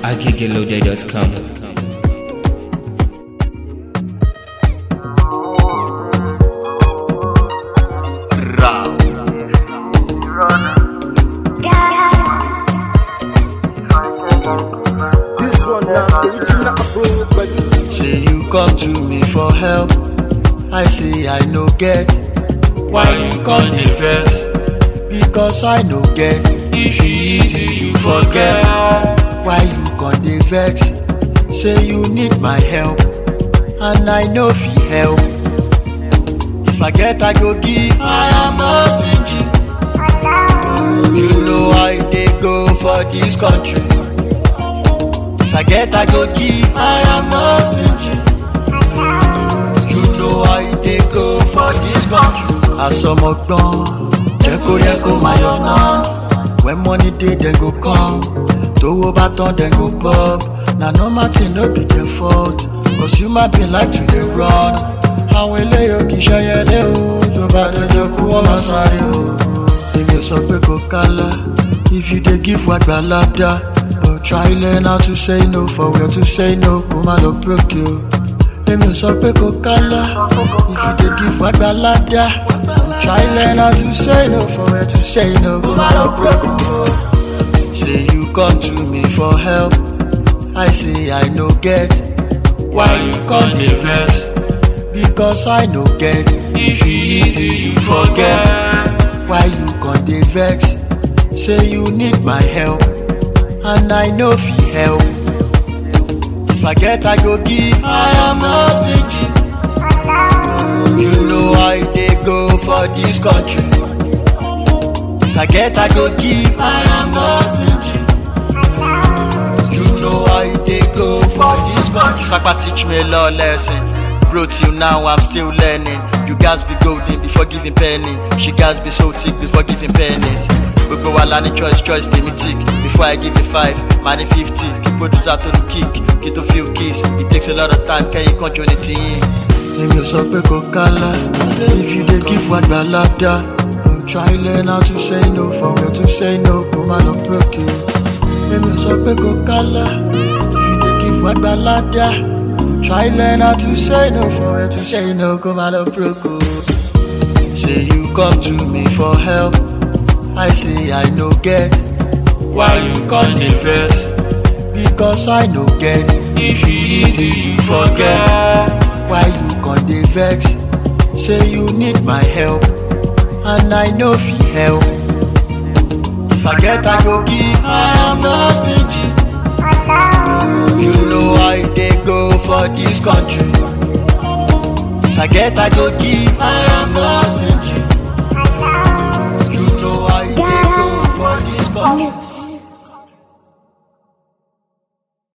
agigeloday.com. This one now, the original approach, but Say you come to me for help. I say I no get. Why you come dey vex? Because I no get. If e easy you forget. Why you come dey vex? Say you need my help. And I no fit help. If I get I go give. I am not stingy. You know I dey go for this country. If I get, I go give. I am not stingy. You know I dey go for this country. Àsọmọgbọ́n jẹ́ kó rí ẹ kó máa yọ náà. When money dey, dem go come. Tówó bá tán, dem go bob. Na normal thing no be their fault. Cause human being like to dey run. Àwọn eléyò kì í ṣẹyẹlé o. Tó bá dọjọ́ kú wọ́n máa sáré o. Èmi ò sọ pé kò kálá. If you dey give wa gbalada. But try learn how to say no for where to say no. Kó má lọ broke you. Èmi ò sọ pé kò kálá. If you dey give wa gbalada. Try learn how to say no for where to say no. Kó má lọ broke you. Say you come to me for help. I say I no get. Why you come dey vex? Because I no get. If e easy you forget. Why you come dey vex? Say you need my help. And I no fit help. If I get, I go give. I am not stingy. You know I dey go for this country. If I get, I go give. I am not stingy. You know I dey go for this country. Sapa teach me a lot lesson. Bro, till now I'm still learning. You guys be golden before giving penny. She guys be so thick before giving pennies. Gbogbo wa la ní choice choice tèmi tick. Before I give you five, ma ní fifty. Kí producer tó lu kick, kí tó feel kiss. It takes a lot of time kẹ́yìn kan jó ní tiyín. Èmi ò sọ pé kò kálá. If you dey give wa gbalada. No try learn how to say no for where to say no. Kó má lọ broke you. Èmi ò sọ pé kò kálá. If you dey give wa gbalada. No try learn how to say no for where to say no. Kó má lọ broke you. Say you come to me for help. I say I no get. Why you come dey vex? Because I no get. If e easy you forget. Why you come dey vex? Say you need my help. And I no fit help. If I get, I go give. I am not stingy. You know I dey go for this country. If I get, I go give. I am not